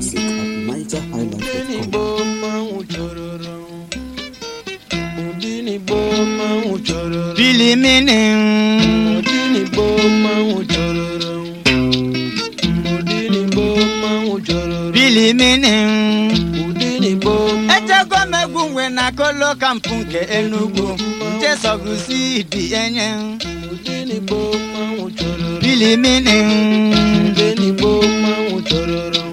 music at nigerhighlife.com. Igbo mmanwụ chọrọrọ ụdị n'Igbo mmanwụ chọrọrọ Bilimini ụdị n'Igbo mmanwụ chọrọrọ ụdị n'Igbo mmanwụ chọrọrọ bilimini ụdị n'Igbo echego m egwu nwe na kolo kampụ nke Enugu nchesogusi dị enye ụdị n'Igbo mmanwụ chọrọrọ bilimini ụdị n'Igbo mmanwụ chọrọrọ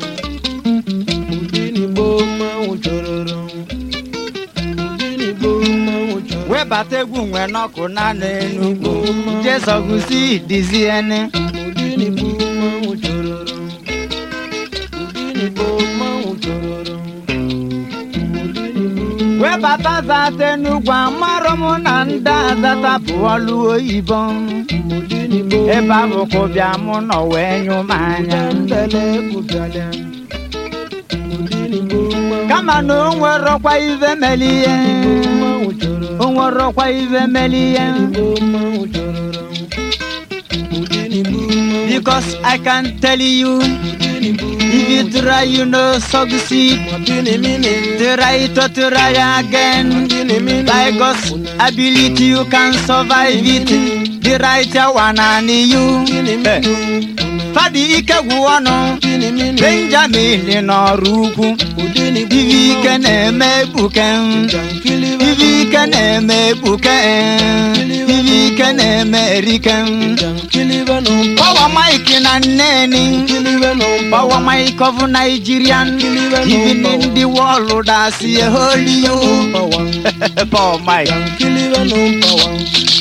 ụdị n'Igbo mmanwụ chọrọrọ ụdị n'Igbo mmanwụ chọrọrọ webata egwu nwe n'ọkụ na n'Enugu nchesogusi dịzi ene ụdị n'Igbo mmanwụ chọrọrọ ụdị n'Igbo mmanwụ chọrọrọ ụdị n'Igbo webata zata Enugu amarọ m na ndị azata bụ ọlụ oyibo ụdị n'Igbo ebe abụkụ bịa mụ nọ wee nyụ m anya ndele kwụbịala ụdị n'Igbo mmanwụ kama na o nwerọkwa ive meli ihe mmanwụ chọrọrọ o nwerọkwa ive meli ihe Igbo mmanwụ chọrọrọ ụdị n'Igbo mmanwụ because I can tell you ụdị n'Igbo if you try you no succeed Gịnị mini try to try again Gịnị mini by God's ability you can survive it the right one and you Gịnị Eh, mini fadi ike gwụ ọnụ Gịnị mini Benjamin n'ọrụ ukwu ụdị n'Igbo ive ike na-eme ekpuke Jankiliba ive ike na-eme ekpuke ive ike na-eme erike Jankiliba no Power Mike na nneni Kiliba no Power Mike of Nigerian Even in the world I see a holy you Power Power Mike Jankiliba no power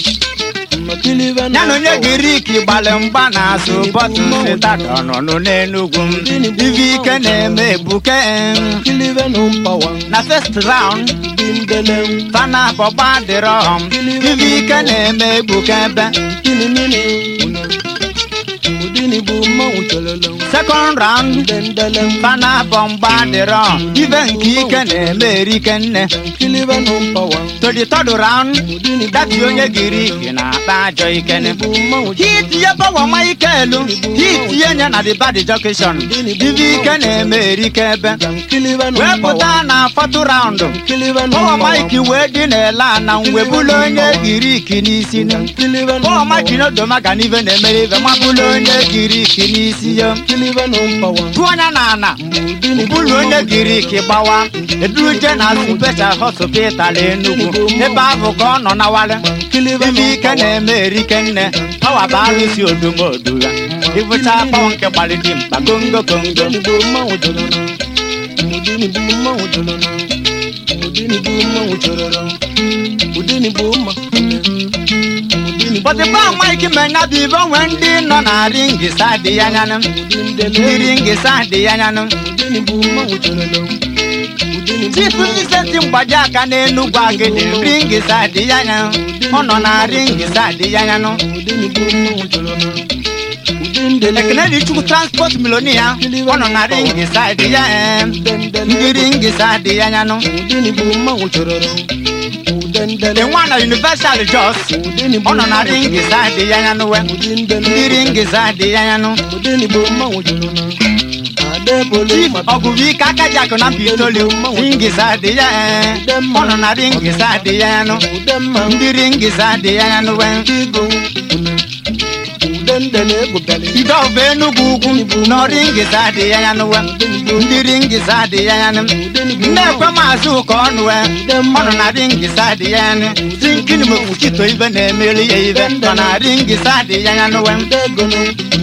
Makiliba no ya na onye Girik gbalị mgba n'azụ bọtụl sitadọ nọ n'Enugwu ive ike na-eme ebuke Kiliba no power na first round Bindele fana bọgba dịrọ ive ike na-eme ebuke ebe Gịnị mini ụdị n'Igbo mmanwụ chọlọlọ second round Dendele fana bọmgba dịrọ ive nke ike na-eme erike nne Jankiliba no power to the third round ụdị n'Igbo dati onye Girik na-akpa ajọ ikene Igbo mmanwụ hitinye pawa maikelu hitinye nye na the bad junction ive ike na-eme erike ebe Jankiliba no wee power pụta na fọtụ raụndụ Jankiliba no pawa power maiki wee dị n'ele ana webulu onye Girik n'isi Jankiliba no pawa maiki n'odomaga n'ive na-emere ive mabulu onye Girik n'isi ya Jankiliba no power tụ anya na ana ụdị n'Igbo bulu onye Girik gbawa eduruje na special hospital Enugu ebe ahụ ka ọ nọ na wale Jankiliba no ive ike na-eme erike nne pawa bụ arụsị odumodu ya ịbụcha pawa nke gbalịdị mkpa gongo gongo ụdị n'Igbo mmanwụ chọrọrọ ụdị n'Igbo mmanwụ chọrọrọ ụdị n'Igbo mmanwụ chọrọrọ ụdị n'Igbo mma ụdị n'Igbo bọdịba maịkị menya bụ ibe onwe ndị nọ na ringisa dị ya nyanụ ụdị ndele ndị ringisa dị ya nyanụ ụdị n'Igbo mmanwụ chọrọrọ ụdị n'Igbo chifu iseti mgbaji aka n'enugwu agịdị ringisa dị ya nyanụ ọ nọ na ringisa dị ya nyanụ ụdị n'Igbo mmanwụ chọrọrọ ụdị ndele ekene dị chukwu transport milonia ọ nọ na ringisa dị ya ee ndị ringisa dị ya nyanụ ụdị n'Igbo mmanwụ chọrọrọ ụdị ndele dị nwa na universal jos ụdị n'Igbo ọ nọ na ringisa dị ya nyanụ we ụdị ndele ndị ringisa dị ya nyanụ ụdị n'Igbo mmanwụ chọrọrọ adebole chief ọgụgụ ike aka ji akụ na mpitoli ringisa dị ya ee ọ nọ na ringisa dị ya nyanụ ụdị mma ndị ringisa dị ya nyanụ we Igo ude ndele egwubiala ide ọbụ enugwu ugwu na ringisa dị ya nyanụ we ndị ringisa dị ya nyanụ na-ekwe maazị ụka ọnụ we ọ nọ na ringisa dị ya nyanụ si nkini mokpuchito ibe na-emeri ya ibe nọ na ringisa dị ya nyanụ we ude gono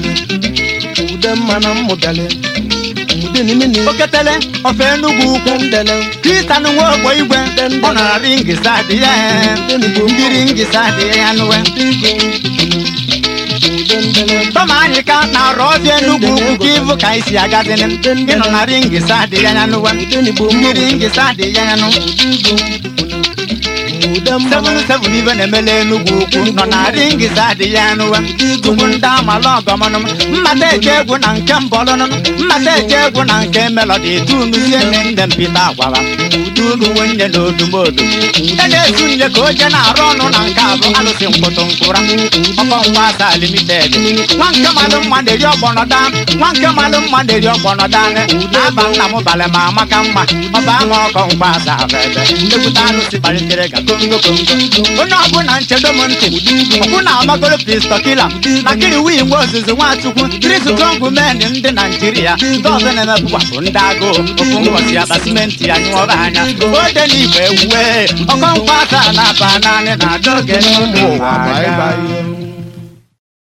ude mmanụ mmụbiala ude nimini oketele ofe enugwu ukwu ude ndele kristian nwe ogbo igwe ọ nọ na ringisa dị ya ndị ringisa dị ya nyanụ we Igo ude ndele tọma anyị ka na-arụ ọbịa enugwu ugwu ka ịbụ ka anyị si agazini ịnọ na ringisa dị ya nyanụ we ude n'Igbo ndị mmanwụ ringisa dị ya nyanụ Igo ude mmanụ seven seven ibe na-emele enugwu ukwu nọ na ringisa dị ya nụwe tupu ndị amala ọgọmọnụ mmata eje egwu na nke mbọlụnụ mmata eje egwu na nke melọdi tunuzie nne nne mpita gwara ụdị unu nwenye na odumodu e na-ezu nye ka o je na-arụ ọnụ na nke abụ alụsị mkpụtụ nkụra ọkọngwa asa limited nwa nke malụ mma na-eri ọgbọnọda nwa nke malụ mma na-eri ọgbọnọda na-aba nna m balị ma amaka mma ọba ama ọkọ ngwa asa ebe ekwute alụsị kpalitere ga kongo kongo onye ọbụla nchedo m ntị ọkwụ na amagoro pistọkila na kiri wii nwe ozuzu nwachukwu tristrong men ndị naijiria ndị ọzọ na-emepụkwapụ ndị agụụ ofu mbọchị akpa simenti ya nyụọba anya ode na igwe ewuwe ọkọnkwa asa na-aba naanị na adọge n'ụmụ ụwa Bye anya. bye.